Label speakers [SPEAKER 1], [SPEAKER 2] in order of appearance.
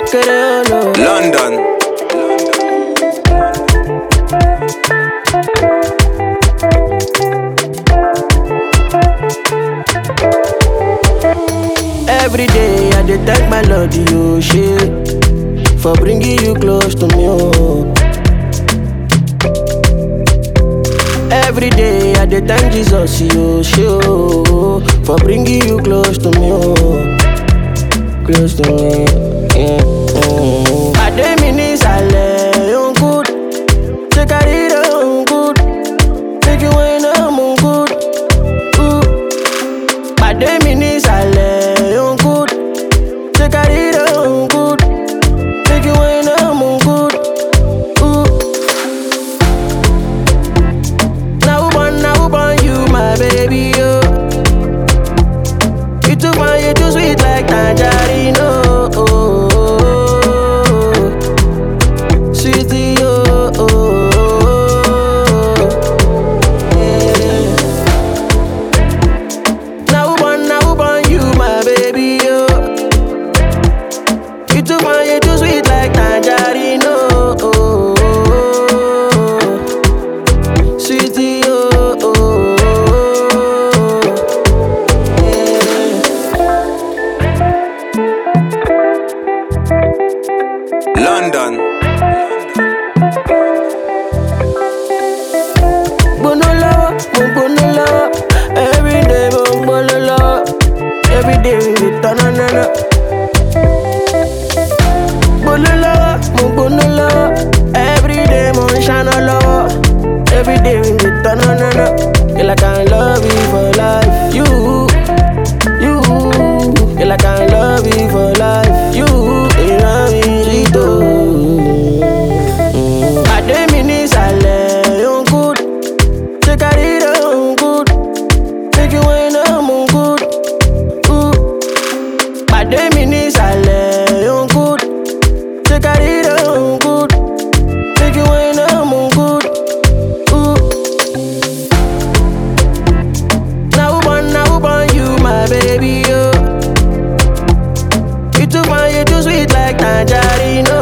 [SPEAKER 1] Creole.
[SPEAKER 2] London.
[SPEAKER 1] Every day I dey thank my Lord, you shit, for bringing you close to me. Oh. Every day I dey thank Jesus, you shit, oh, for bringing you close to me. Oh. Close to me. Yeah. Oh. Pàdé mi ní ìsàlẹ̀, ó ń good. Ṣé kárí rẹ̀ ó ń good? Make you wine, I'm on good. Ooh. Pàdé mi ní ìsàlẹ̀, ó ń good. Ṣé kárí rẹ̀ ó ń good? Make you wine, I'm on good. Ooh. Na who born, na who born you, my baby, yo. You too fine, you too sweet like tangerine, oh. oh, oh, oh. Sweetie, oh, oh, oh. Yeah. Now who born, now who born you, my baby, yo. You too fine, you too sweet like tangerine, oh, oh, oh, oh. Sweetie, oh, oh, oh. Yeah.
[SPEAKER 2] London.
[SPEAKER 1] gbóná lọ́wọ́ mo gbóná lọ́wọ́ everyday mo ń gbóná lọ́wọ́ everyday we dey tọ́nà náná. gbóná lọ́wọ́ mo gbóná lọ́wọ́ everyday mo ń ṣáná lọ́wọ́ everyday we dey tọ́nà náná. Girl, I can love you for life. You, you, girl, I can love you for life. You, ìran mi sweet o. Pàdé mi ní ìsàlẹ̀, ó ń good. Take a read on good. Make you wine I'm on good. Ooh. Pàdé mi ní ìsàlẹ̀ on good. Take a read on good. Make you wine I'm on good. Ooh. Now who born, now who born you, my baby, yo. You too fine, you too sweet like tangerine,